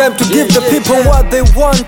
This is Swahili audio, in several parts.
time to give the people what they want.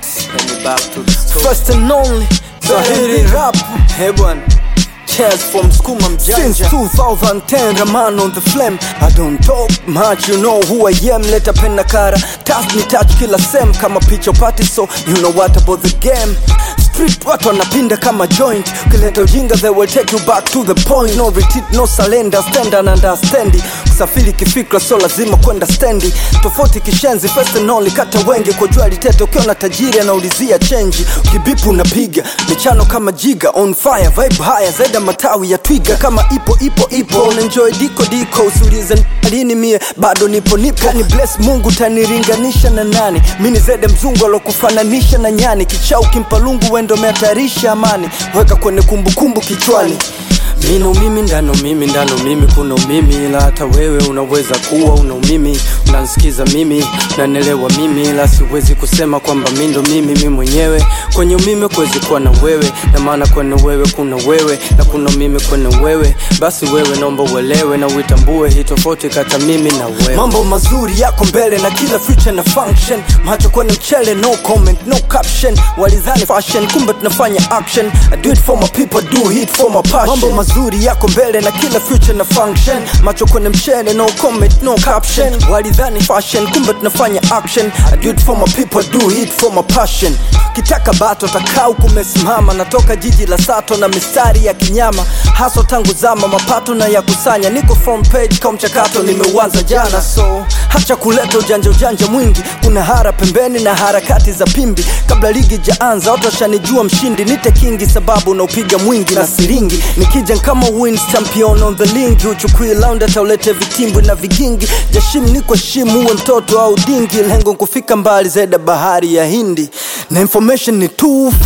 First and only, Swahili rap. Hey bwana. Cheers from Skuma Mjanja Since 2010 Raman on the flame I don't talk much you know who I am Leta pen na kara Touch me touch kila sem Kama picha party so you know what about the game Street watu wanapinda kama joint Ukileta ujinga they will take you back to the point No retreat no surrender stand and understand Kusafiri kifikra so lazima kwenda stendi Tofauti kishenzi first and only kata wenge Kwa jua litete ukiona tajiri anaulizia chenji Ukibipu unapiga michano kama jiga On fire vibe haya zaida matawi ya twiga Kama ipo ipo ipo Unenjoy diko diko Usiulize lini mie bado nipo nipo Kani bless mungu taniringanisha na nani Mini zede mzungu alokufananisha na nyani Kichau kimpa lungu wendo mehatarisha amani Weka kwenye kumbukumbu kichwani Mino umimi ndano mimi ndano mimi kuna umimi ila hata wewe unaweza kuwa una umimi unansikiza mimi nanelewa mimi ila siwezi kusema kwamba mi ndo mimi mi mwenyewe kwenye umimi kuwezi kuwa na wewe na maana kwenye wewe kuna wewe na kuna umimi kwenye wewe basi wewe naomba uelewe na uitambue hii tofauti kata mimi na wewe mambo mazuri yako mbele na kila future na function macho kwenye mchele no comment no caption walidhani fashion kumbe tunafanya action I do it for my people do it for my passion mambo mazuri yako mbele na kila future na function macho kwenye mchele no comment no caption walidhani fashion kumbe tunafanya action I do it for my people do it for my passion kitaka bato takau kumesimama natoka jiji la sato na mistari ya kinyama haso tangu zama mapato na ya kusanya niko front page kwa mchakato nimeuanza jana so hacha kuleta ujanja ujanja mwingi kuna hara pembeni na harakati za pimbi kabla ligi jaanza watu washanijua mshindi nite kingi sababu naupiga mwingi na siringi nikija kama wins champion on the lingi uchukui laundi ataulete vitimbwi na vigingi jashim niko shimu uwe mtoto au dingi lengo kufika mbali zaida bahari ya hindi na information ni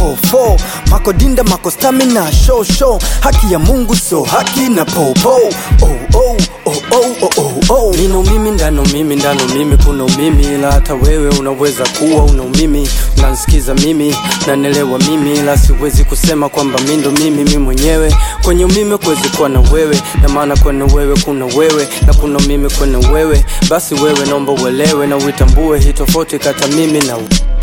244 makodinda mako stamina show show haki ya mungu so haki na popo oh, oh, oh, oh, oh, oh, oh. nino mimi ndano mimi ndano mimi kuna umimi ila hata wewe unaweza kuwa una umimi unansikiza mimi nanelewa mimi ila siwezi kusema kwamba mi ndo mimi mi mwenyewe kwenye umimi kuwezi kuwa na wewe na maana kwenye wewe kuna wewe na kuna mimi kwenye wewe basi wewe naomba uelewe na uitambue hii tofauti kata mimi na wewe